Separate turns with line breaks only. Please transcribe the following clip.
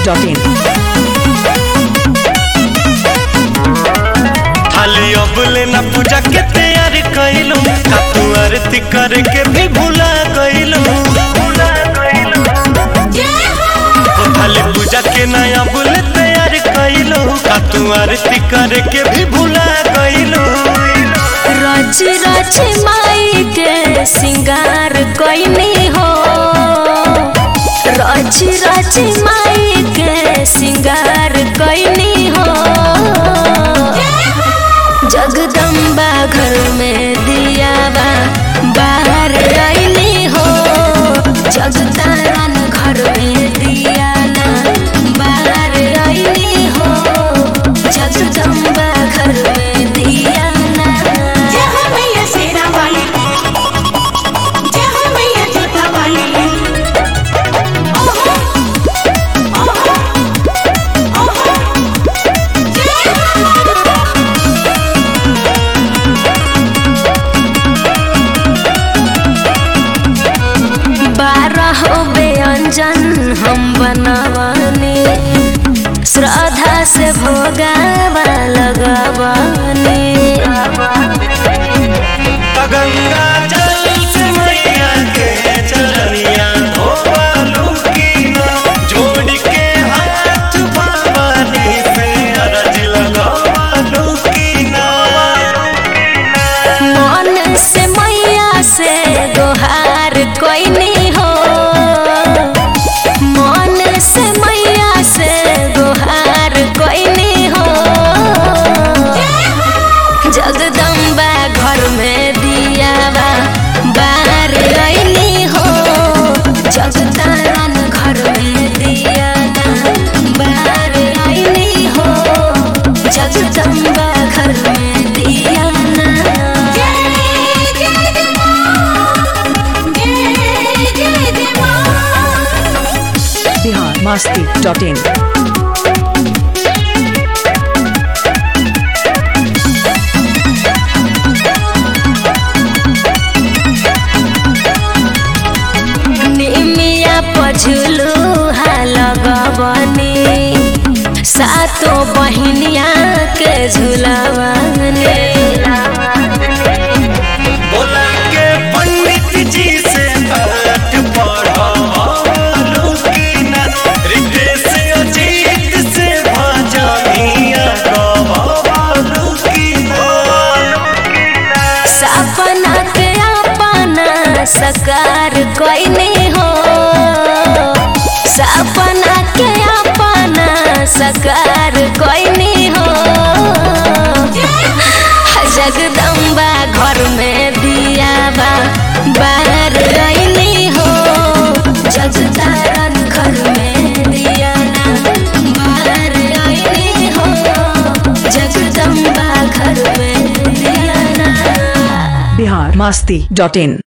masti.in.
खाली अबले ना पूजा के तैयार कइलू का तू आरती करके भी भूला गइलू ओ खाली पूजा के ना अबले तैयार कइलू का तू आरती करके भी भूला गइलू
रच रच माई के सिंगार कोइनी हो रच रच माई के सिंगार कोइनी हो जगदम्बा घर में दिया बा बाहर आईनी हो जगतारन घर में दिया ना बाहर आईनी हो जगदम्बा घर में दिया ना
जय हो मैया शेरा वाली जय हो मैया जोता वाली ओहो ओहो ओहो जय हो
बारह व्यंजन हम बनवानी श्रद्धा से भोगावा लगवानी
गंगा जल से मैया के चरनिया धोवालू की ना जोड़ के हाथ भवानी से अरज लगावालू की ना
मन से मैया से दोहार कोई नहीं हो मन से मैया से दोहार कोई नहीं हो जगदम्बा घर में दिया बा बाहर आईनी हो जगतारन घर में दिया ना बाहर आईनी हो जगदम्बा घर में दिया ना
जय जय जय मां जय जय जय मां
Bihar masti.in.
निमिया पझुलू लगवनी सातो बहिनिया के झुलवनी
बोला के पंडित जी से पाठ पढ़ावालू की ना रितेश अजीत से भजनिया गवावालू की ना
सपना के अपना सकार कोई नहीं हो सपना के अपना सकार कोई नहीं हो जगदम्बा घर में दिया बा बाहर आईनी हो जगतारन घर में दिया ना बाहर आईनी हो जगदम्बा घर में दिया ना
Bihar masti.in.